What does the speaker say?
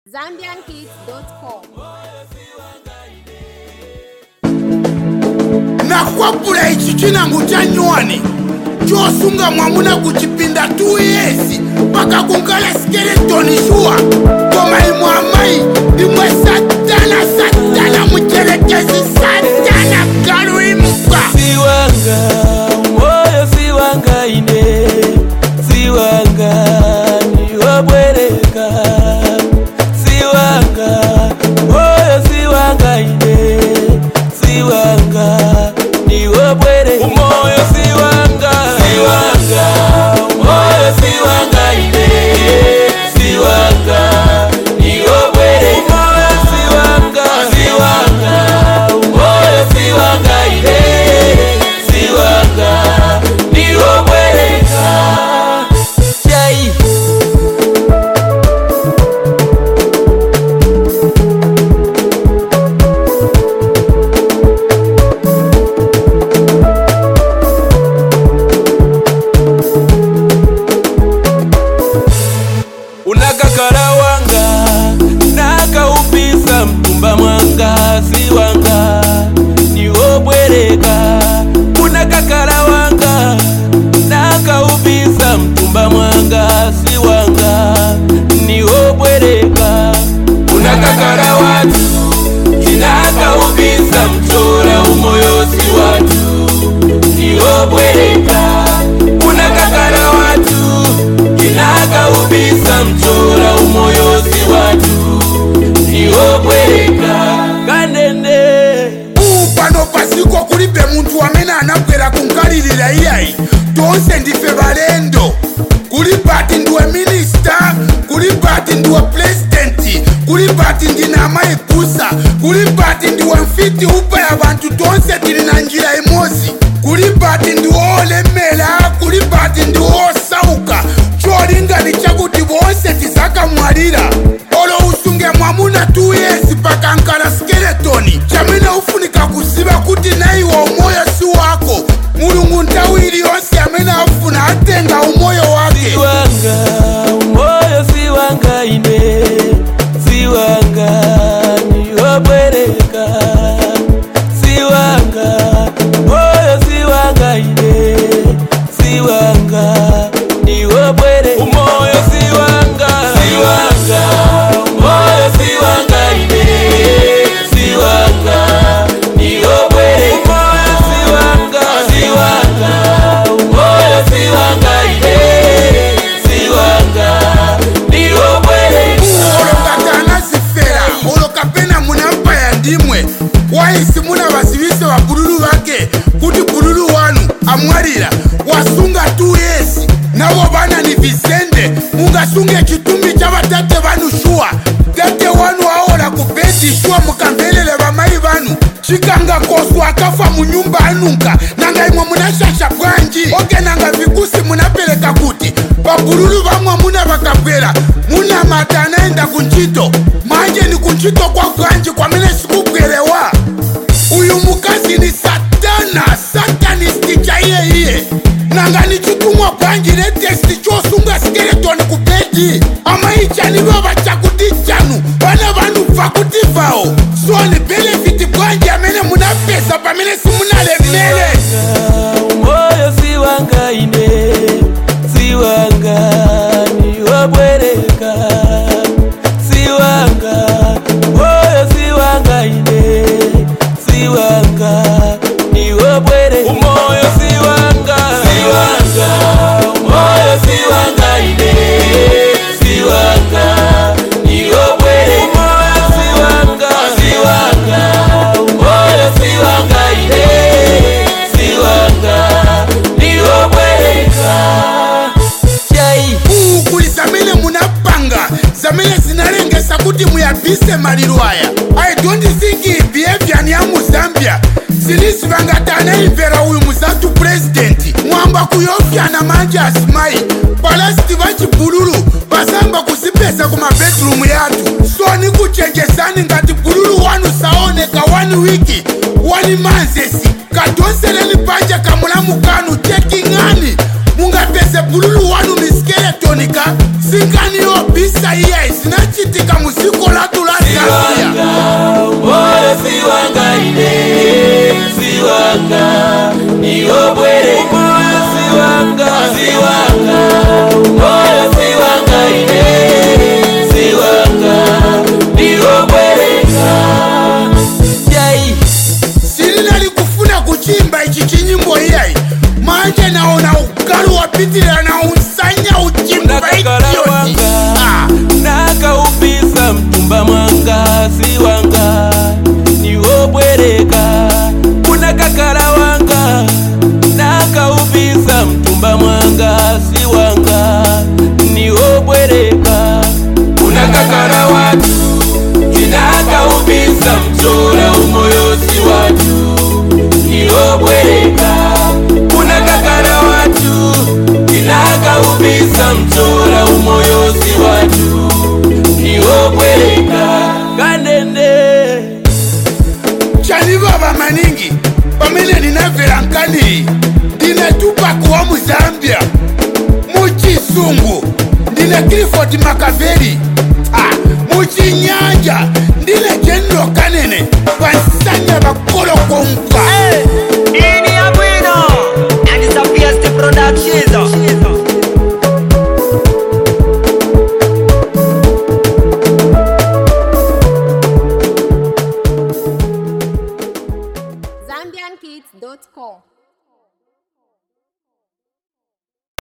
zambiankids.com nakwapula ichi chinango cha nywani chosunga mwamuna kuchipinda 2 yesi paka kunkala skeletoni shuwa koma imwe amayi imwe satana satana mucherekezi satana galu imuka siwanga moyo siwanga ine siwanga niwobwereka siwanga moyo siwanga ine siwanga niwobwereka umoyo siwanga siwanga moyo siwanga ine siwanga niwobwereka umoyo siwanga siwanga umoyo siwanga ine siwanga niwobwereka chai unakakala wanga nakaupisa mtumba mwanga si wanga niwobwereka unakakala wanga nakaupisa mtumba mwanga si wanga niwobwereka unakakala watu inakaupisa mchora umoyo si watu niwobwereka unakakala watu inakaubisa mchora umoyo si watu niwobwereka kanende pano pasiko kulibe muntu amene anabwera kunkalirira iyayi tonse ndife balendo kuli pati ndiwe minista kuli pati ndiwe pulezidenti kuli pati ndine amayi kusa kuli pati ndiwe mfiti upa ya bantu tonse tili na njira imodzi kuli pati ndiwe olemera kuli pati ndiwe osauka cholingali chakuti bonse tizakamwalira olo usunge mwamuna 2 yesi pakankala skeletoni chamene ufunika kuziva kuti naiwe umoyo si wako mulungu nthawi iliyonse amene afuna atenga umoyo wake siwanga umoyo siwanga ine siwanga niwobwereka siwanga umoyo siwanga ine siwanga niwobwereka umoyo siwanga siwanga umoyo siwanga ine siwanga niwobwereka umoyo siwanga siwanga umoyo siwanga ine siwanga niwobwereka olokatana zifera olokapena munampaya ndimwe waisi muna vasivise vabululu vake kuti bululu wanu amwalira wasunga 2 yesi navo vana ni vizende mungasunge chitumbi cha vatate vanu shuwa tate wanu aola kubhedhi shuwa mukamvelele vamai vanu chikanga koswa akafa munyumba anunka nanga imwe munashasha bwanji oke nanga vikusi munapereka kuti pabululu vamwe muna vakabwera muna mata anaenda kunchito manje ni kunchito kwa bwanji kwamene sikubwerewa uyu mukazi ni satana satanisti chaiye nanga ni chitumwa bwanji netesti chosunga skeletoni ku bedi amaichanivo vachakuti chanu vana vanhu bvakuti vawo so ni benefiti bwanji amene munapesa pamene simunalemele umoyo siwanga ine siwanga niwobwereka siwanga umoyo siwanga ine siwanga niwobwereka umoyo siwanga siwanga umoyo siwanga ine siwanga niwobwereka umoyo siwanga siwanga umoyo siwanga ine siwanga niwobwereka chai kuli zamene munapanga zamene zinalengesa kuti muyabise maliro aya i don't think iyi behavior ni ya muzambia zilisi vangati anaimvera uyu muzatu purezidenti mwamba kuyofyana manje asimayi palasiti vachibululu vasamba kuzipesa ku mabedrumu yathu so ni kuchenjezani ngati bululu wanu saoneka wani wiki wani manzesi kadonseleni panja kamulamu kanu cheking'ani mungapeze bululu wanu ni skeletonika singani yobisa iye zinachitika musiku mtumba mwanga si wanga niwobwereka kuna kakala wanga nakaubisa mtumba mwanga si wanga niwobwereka kuna kakala watu kinakaubisa mchora umoyo si watu niwobwereka kuna kakala watu kinakaubisa mchora umoyo si watu niwobwereka kanende chanivava maningi pamene ndinabvera nkani ndinatupa kuwa muzambia muchisungu ndine cliford makaveri ah, muchinyanja ndine general kanene vansanya vakolo